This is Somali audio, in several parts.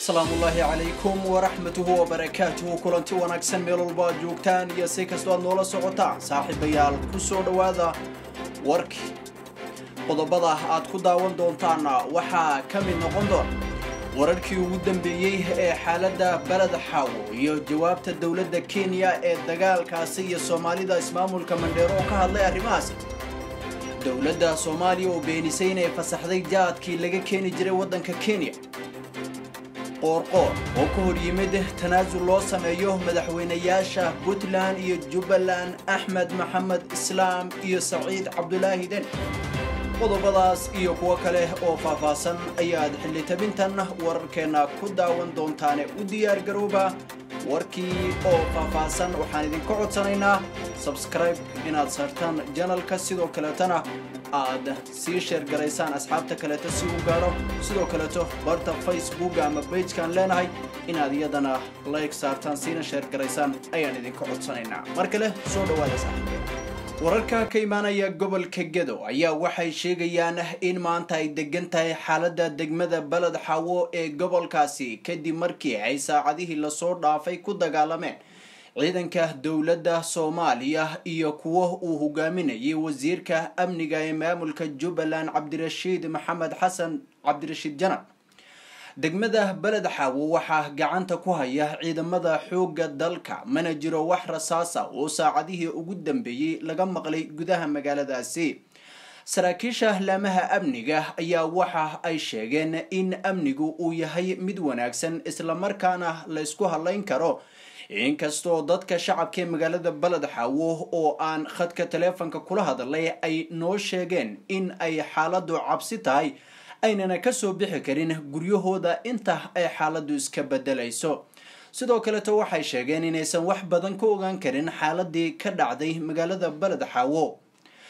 asalaamu ullaahi calaykum waraxmatuhu wabarakaatuhu kulanti wanaagsan meel walba aad joogtaan iyo si kastoo aad noola socotaan saaxiibayaal ku soo dhowaada warkii qodobada aad ku daawan doontaanna waxaa ka mid noqon doona wararkii ugu dambeeyey ee xaaladda beled xaawo iyo jawaabta dowladda kenya ee dagaalkaasi iyo soomaalida ismaamulka mandheero oo ka hadlay arrimahaasi dowladda soomaaliya oo beenisay inay fasaxday jaadkii laga keeni jiray waddanka kenya qoorqoor oo ka hor yimid tanaasul loo sameeyo madaxweynayaasha puntland iyo jubbaland axmed maxamed islaam iyo saciid cabdulaahi den qodobadaas iyo kuwo kale oo faahfaahsan ayaad xildhitabintan wararkeenna ku daawan doontaane u diyaar garooba warkii oo faahfaahsan waxaan idinka codsanaynaa sabskribe inaad saartaan janalka sidoo kaleetana aad sii sheergaraysaan asxaabta kaleeto si uu gaadho sidoo kaleeto barta facebooka ama bajkaan leenahay inaad iyadana like saartaan siina sheergaraysaan ayaan idinka codsanaynaa mar kale soo dhawaada saaxiibe wararka ka imaanaya gobolka gedo ayaa waxay sheegayaan in maanta ay degan tahay xaaladda degmada beled xaawo ee gobolkaasi kadib markii ay saacadihii lasoo dhaafay ku dagaalameen ciidanka dowladda soomaaliya iyo kuwo uu hogaaminayay wasiirka amniga ee maamulka jubbaland cabdirashiid maxamed xasan cabdirashiid janan degmada beled xaawo waxaa gacanta ku haya ciidamada xoogga dalka mana jiro wax rasaasa oo saacadihii ugu dambeeyey laga maqlay gudaha magaaladaasi saraakiisha laamaha amniga ayaa waxa ay sheegeen in amnigu uu yahay mid wanaagsan islamarkaana la ysku hadlayn karo inkastoo dadka shacabka ee magaalada beled xaawo oo aan khadka taleefonka kula hadlay ay noo sheegeen in ay xaaladu cabsi tahay aynana kasoo bixi karin guryahooda inta ay xaaladu iska bedelayso sidoo kaleto waxay sheegeen inaysan wax badan ka ogaan karin xaaladii ka dhacday magaalada beled xaawo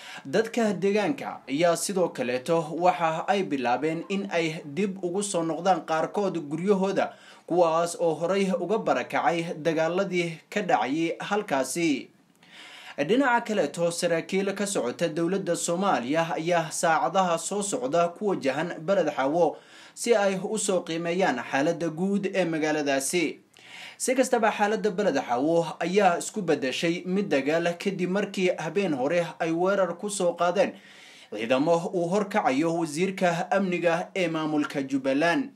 dadka deegaanka ayaa sidoo kaleeto waxa ay bilaabeen in ay dib ugu soo noqdaan qaarkood guryahooda kuwaas oo horey uga barakacay dagaaladii ka dhacayay halkaasi dhinaca kaleeto saraakiil ka socota dowladda soomaaliya ayaa saacadaha soo socda ku wajahan beled xaawo si ay usoo qiimeeyaan xaaladda guud ee magaaladaasi si kastaba xaaladda beled xaawo ayaa isku bedeshay mid dagaal kadib markii habeen hore ay weerar kusoo qaadeen ciidamo uu horkacayo wasiirka amniga ee maamulka jubbaland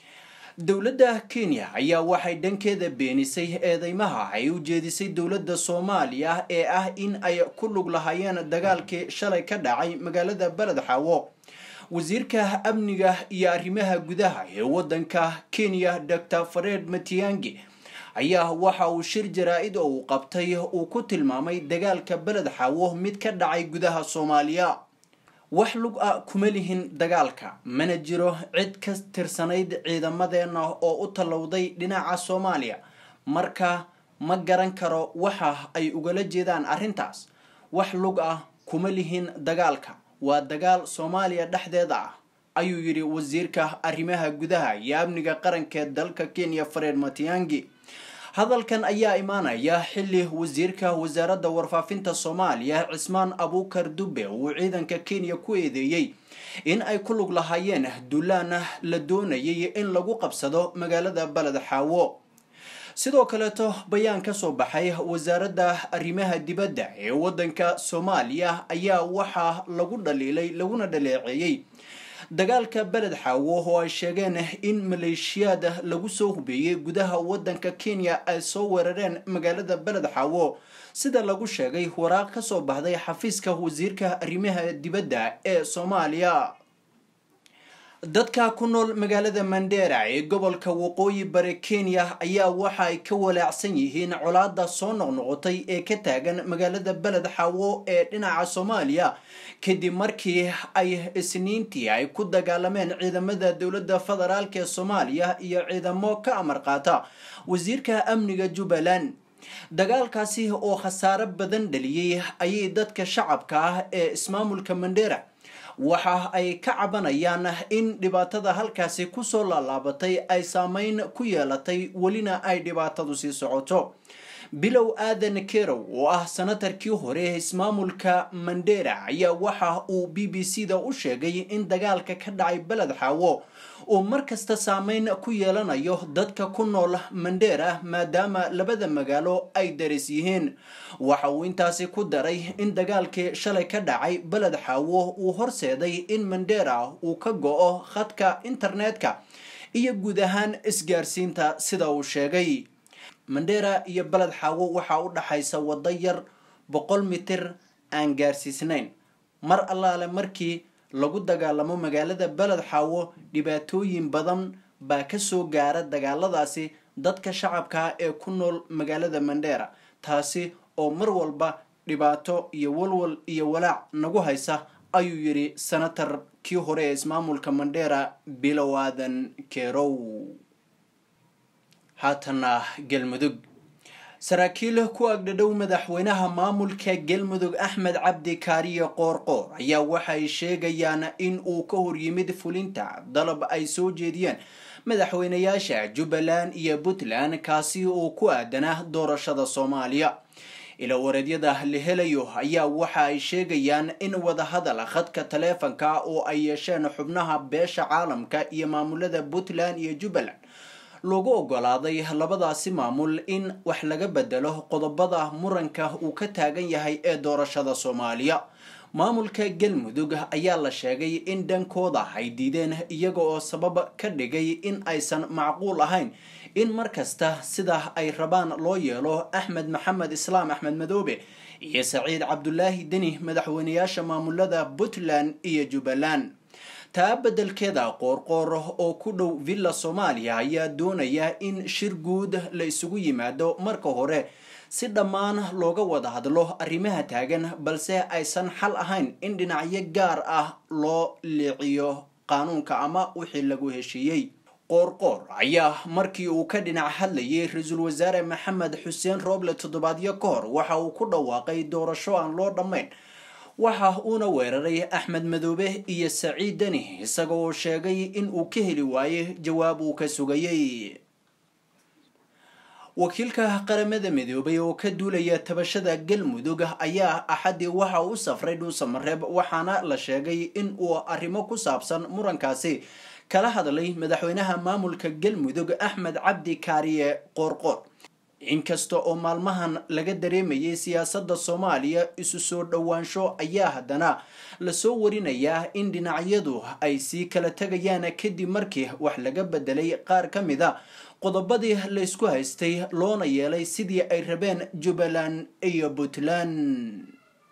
dowladda kenya ayaa waxay dhankeeda beenisay eedeymaha ay u jeedisay dowladda soomaaliya ee ah in ay ku lug lahaayeen dagaalkii shalay ka dhacay magaalada beled xaawo wasiirka amniga iyo arrimaha gudaha ee waddanka kenya dor fared matiangi ayaa waxa uu shir jaraa-id oo uu qabtay uu ku tilmaamay dagaalka beled xaawo mid ka dhacay gudaha soomaaliya wax lug a kuma lihin dagaalka mana jiro cid ka tirsanayd ciidamadeenna oo u tallowday dhinaca soomaaliya marka ma garan karo waxa ay ugala jeedaan arrintaas wax lug ah kuma lihin dagaalka waa dagaal soomaaliya dhexdeeda ah ayuu yidhi wasiirka arrimaha gudaha iyo amniga qarankeed dalka kenya fareed matiangi hadalkan ayaa imaanaya xilli wasiirka wasaaradda warfaafinta soomaaliya cismaan abuukar dube uu ciidanka kenya ku eedeeyey in ay ku lug lahaayeen duulaana la doonayay in lagu qabsado magaalada beled xaawo sidoo kaleeto bayaan ka soo baxay wasaaradda arrimaha dibadda ee waddanka soomaaliya ayaa waxaa lagu dhaliilay laguna dhaleeceeyey dagaalka beled xaawo oo ay sheegeen in maleeshiyaad lagu soo hubeeyey gudaha waddanka kenya ay soo weerareen magaalada beled xaawo sida lagu sheegay waraaq ka soo baxday xafiiska wasiirka arrimaha dibadda ee soomaaliya dadka ku nool magaalada mandera ee gobolka waqooyi bare kenya ayaa waxa ay ka walaacsan yihiin colaada soo noqnoqotay ee ka taagan magaalada beled xaawo ee dhinaca soomaaliya kadib markii ay isniintii ay ku dagaalameen ciidamada dowladda federaalk ee soomaaliya iyo ciidamo ka amar qaata wasiirka amniga jubbaland dagaalkaasi oo khasaaro badan dhaliyey ayay dadka shacabka ah ee ismaamulka mandera waxa ay ka cabanayaan in dhibaatada halkaasi kusoo laalaabatay ay saameyn ku yeelatay welina ay dhibaatadu sii socoto bilow aadan kerow oo ah sanatarkii hore ee ismaamulka mandera ayaa waxa uu b b c da u sheegay in dagaalka ka dhacay beled xaawo uu mar kasta saameyn ku yeelanayo dadka ku nool mandera maadaama labada magaalo ay daris yihiin waxa uu intaasi ku daray in dagaalkii shalay ka dhacay beled xaawo uu horseeday in mandera uu ka go-o khadka internetka iyo guud ahaan isgaarsiinta sida uu sheegay mandera iyo beled xaawo waxaa u dhaxaysa waddo yar boqol mitir aan gaarsiisnayn mar allaale markii lagu dagaalamo magaalada beled xaawo dhibaatooyin badan baa kasoo gaara dagaaladaasi dadka shacabka ee ku nool magaalada mandera taasi oo mar walba dhibaato iyo walwal iyo walaac nagu haysa ayuu yidhi senatar kii hore ee ismaamulka mandera bilow aadan kerow haatana galmudug saraakiil ku agdhadhow madaxweynaha maamulka galmudug axmed cabdi kaariye qoorqoor ayaa waxay sheegayaan in uu ka horyimid fulinta dalab ay soo jeediyeen madaxweynayaasha jubbaland iyo puntland kaasi oo ku aadanaa doorashada soomaaliya ila wareedyada la helayo ayaa waxa ay sheegayaan in wadahadal khadka taleefanka oo ay yeesheen xubnaha beesha caalamka iyo maamulada puntland iyo jubbaland loogu ogolaaday labadaasi maamul in wax laga bedelo qodobada muranka uu ka taagan yahay ee doorashada soomaaliya maamulka galmudug ayaa la sheegay in dhankooda ay diideen iyaga oo sabab ka dhigay in aysan macquul ahayn in mar kasta sida ay rabaan loo yeelo axmed maxamed islaam axmed madoobe iyo saciid cabdulaahi deni madaxweynayaasha maamulada puntland iyo jubbaland taa beddelkeeda qoorqoor oo ku dhow villa soomaaliya ayaa doonaya in shir guud la isugu yimaado marka hore si dhammaan looga wada hadlo arrimaha taagan balse aysan xal ahayn in dhinacyo gaar ah loo liiciyo qaanuunka ama wixii lagu heshiiyey qoorqoor ayaa markii uu ka dhinac hadlayay ra-iisul wasaare maxamed xuseen rooble toddobaadyo ka hor waxa uu ku dhawaaqay doorasho aan loo dhammayn waxa uuna weeraray axmed madoobe iyo saciid deni isaga oo sheegay in uu ka heli waayey jawaab uu ka sugayey wakiilka qaramada midoobay oo ka duulaya tabashada galmudug ayaa axadii waxa uu safray dhuusamareeb waxaana la sheegay in uu arrimo ku saabsan murankaasi kala hadlay madaxweynaha maamulka galmudug axmed cabdi kaariye qoorqoor inkasta oo maalmahan laga dareemayay siyaasadda soomaaliya isu soo dhowaansho ayaa haddana lasoo warinayaa in dhinacyadu ay sii kala tegayaan kadib markii wax laga bedelay qaar ka mid a qodobadii laysku haystay loona yeelay sidii ay rabeen jubbaland iyo puntland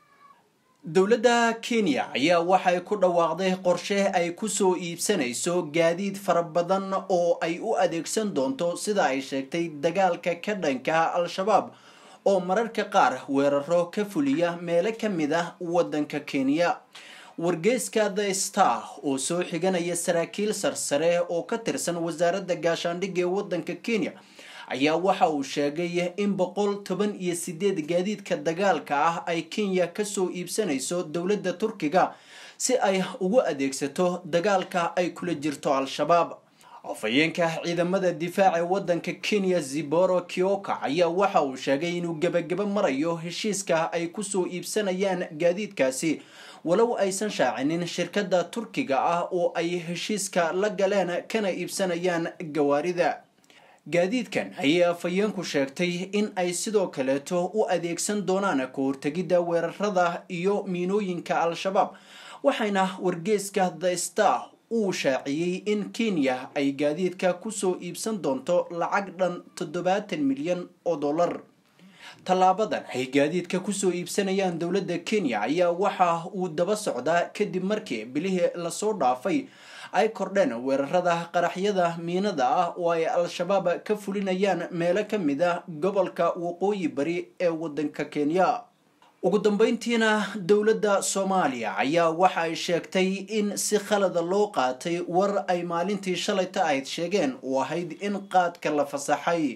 dowladda kenya ayaa waxay ku dhawaaqday qorshe ay kusoo iibsanayso gaadiid fara badan oo ay u adeegsan doonto sida ay sheegtay dagaalka ka dhanka al-shabaab oo mararka qaar weeraro ka fuliya meelo ka mid ah waddanka kenya wargeyska the star oo soo xiganaya saraakiil sarsare oo ka tirsan wasaaradda gaashaandhigga ee waddanka kenya ayaa waxa uu sheegay in boqol toban iyo sideed gaadiidka dagaalka ah ay kenya kasoo iibsanayso dowladda turkiga si ay ugu adeegsato dagaalka ay kula jirto al-shabaab afhayeenka ciidamada difaaca ee waddanka kenya ziboro kioka ayaa waxa uu sheegay inuu gebagabo marayo heshiiska ay kusoo iibsanayaan gaadiidkaasi walow aysan shaacinin shirkadda turkiga ah oo ay heshiiska la galeen kana iibsanayaan gawaarida gaadiidkan ayay afhayeenku sheegtay in ay sidoo kaleeto u adeegsan doonaan ka hortegidda weerarada iyo miinooyinka al-shabaab waxayna wargeyska the star uu shaaciyey in kenya ay gaadiidka kusoo iibsan doonto lacag dhan toddobaatan milyan oo dollar tallaabadan ay gaadiidka kusoo iibsanayaan dowladda kenya ayaa waxa uu daba socdaa kadib markii bilihii lasoo dhaafay ay kordheen weerarada qaraxyada miinada ah oo ay al-shabaab ka fulinayaan meelo ka mid ah gobolka waqooyi bari ee waddanka kenya ugu dambeyntiina dowladda soomaaliya ayaa waxa ay sheegtay in si khalada loo qaatay war ay maalintii shalayta ahayd sheegeen oo ahayd in qaadka la fasaxay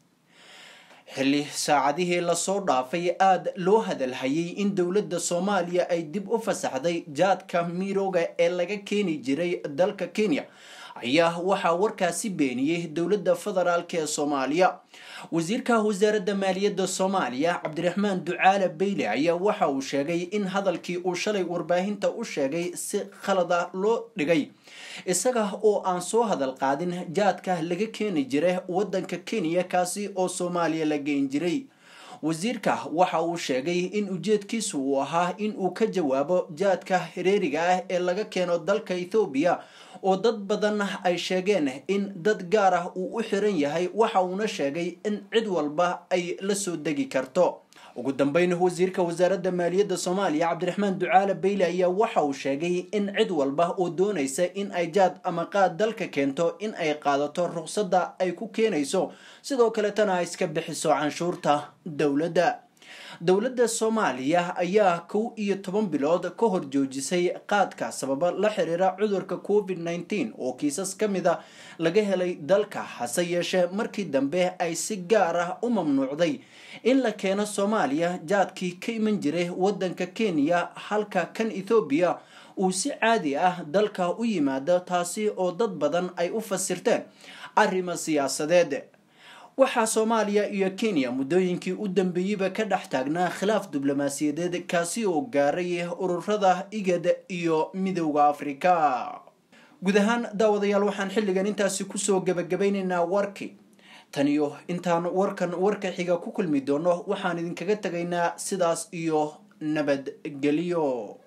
xilli saacadihii lasoo dhaafay aada loo hadalhayay in dowladda soomaaliya ay dib u fasaxday jaadka mirooga ee laga keeni jiray dalka kenya ayaa waxaa warkaasi beeniyey dowladda federaalk ee soomaaliya wasiirka wasaaradda maaliyadda soomaaliya cabdiraxmaan ducaale beyle ayaa waxa uu sheegay in hadalkii uu shalay warbaahinta u sheegay si khalad ah loo dhigay isaga oo aan soo hadal qaadin jaadka laga keeni jiray waddanka kenya kaasi oo soomaaliya la geen jiray wasiirka waxa uu sheegay in ujeedkiisu uu ahaa in uu ka jawaabo jaadka hareeriga ah ee laga keeno dalka ethoobiya oo dad badan ay sheegeen in dad gaar ah uu u xiran yahay waxa uuna sheegay in cid walba ay la soo degi karto ugu dambeyn wasiirka wasaaradda maaliyadda soomaaliya cabdiraxmaan ducaale beyle ayaa waxa uu sheegay in cid walba oo doonaysa in ay jaad ama qaad dalka keento in ay qaadato ruqsadda ay ku keenayso sidoo kaletana ay iska bixiso canshuurta dowladda dowladda soomaaliya ayaa kow iyo toban bilood ka hor joojisay qaadka sababa la xiriira cudurka covid nneteen oo kiisas ka mid a laga helay dalka hase yeeshee markii dambe ay si gaar ah u mamnuucday in la keeno soomaaliya jaadkii ka iman jiray waddanka kenya halka kan ethoobiya uu si caadi ah dalka u yimaado taasi oo dad badan ay u fasirteen arrimo siyaasadeed waxaa soomaaliya iyo kenya muddooyinkii u dambeeyeyba ka dhex taagnaa khilaaf diblomaasiyadeed kaasi oo gaaray ururada igad iyo midowda afrika guud ahaan daawadayaal waxaan xilligan intaasi kusoo gebagabaynaynaa warkii tan iyo intaan warkan warka xiga ku kulmi doono waxaan idinkaga tegaynaa sidaas iyo nabadgelyo